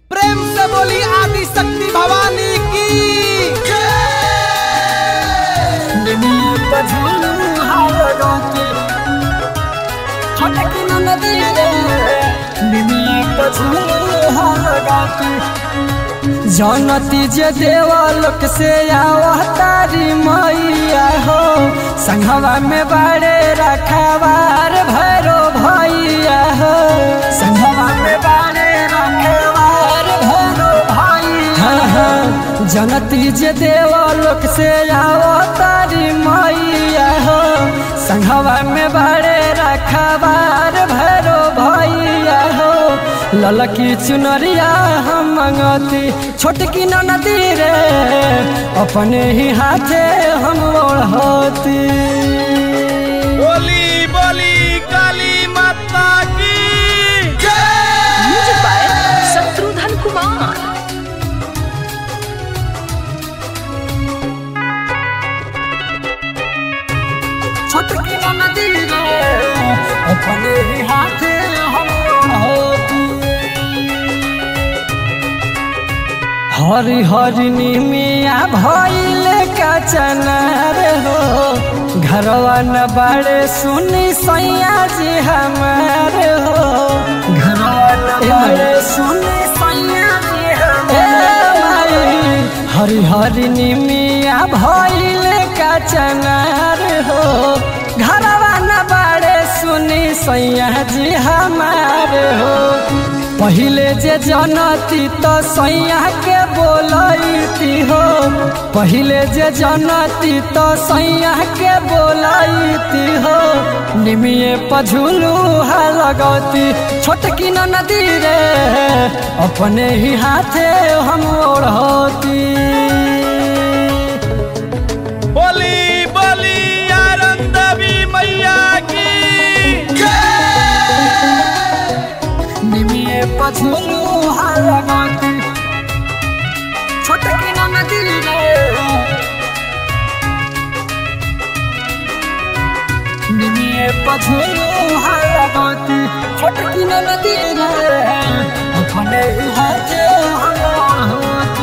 प्रेम से बोली आदि शक्ति भवानी की जनती जे देवलोक से आवतारी मैया हो संघवा में बड़े रखवार भैरो भैया हो संघवा में बड़े रखवार भैरो भैया हो जनती जे देवलोक से आवतारी मैया हो संघवा में बड़े रखवार भैरो भैया हो ललकी चुनरिया हम मंगती छोटकी नदी रे अपने ही हाथे हम ओढ़ती बोली बोली काली माता की म्यूजिक बाय शत्रुघ्न कुमार छोटकी नदी रे अपने ही हाथे हम ओढ़ती हरी हरी निमिया भइल का चनार हो घरवा न बड़े सुनी सैया जी हमार हो घरवा न बड़े सुनी सैया जी हमार हरी हरी निमिया भइल का चनार हो घरवा न बड़े सुनी सैया जी हमार हो पहिले जे जनती तो सैया के बोलती हो पहिले जे जनती तो सैया के बोलती हो निमिये पझुलू है लगती छोटकी नदी रे अपने ही हाथे हम ओढ़ती बोली बोली आनंद देवी मैया की निमिये पझुलू है लगती छोटकी नदी रे निमिये पझुलू है लगती छोटकी नदी रे अपने ही हाथे हम ओढ़ती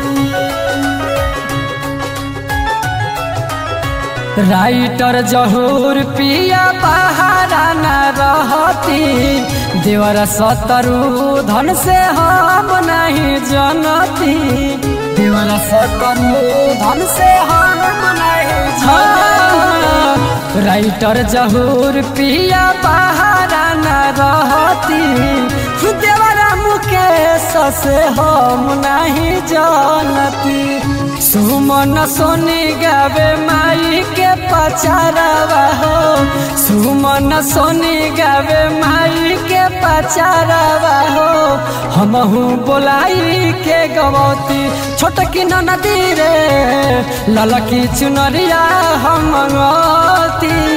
राइटर जहूर पिया पहाड़ा न रहती देवर सतरु धन से हम नहीं जनती देवर सतरु धन से हम नहीं जनती राइटर जहूर पिया पहाड़ा न रहती देवरा मुकेश से हम नहीं जानती सुमन सोनी गावे माई के पचारवा हो सुमन सोनी गावे माई के पचारवा हो हमहू बोलाई के गवती छोटकी नदी रे ललकी चुनरिया हम मंगती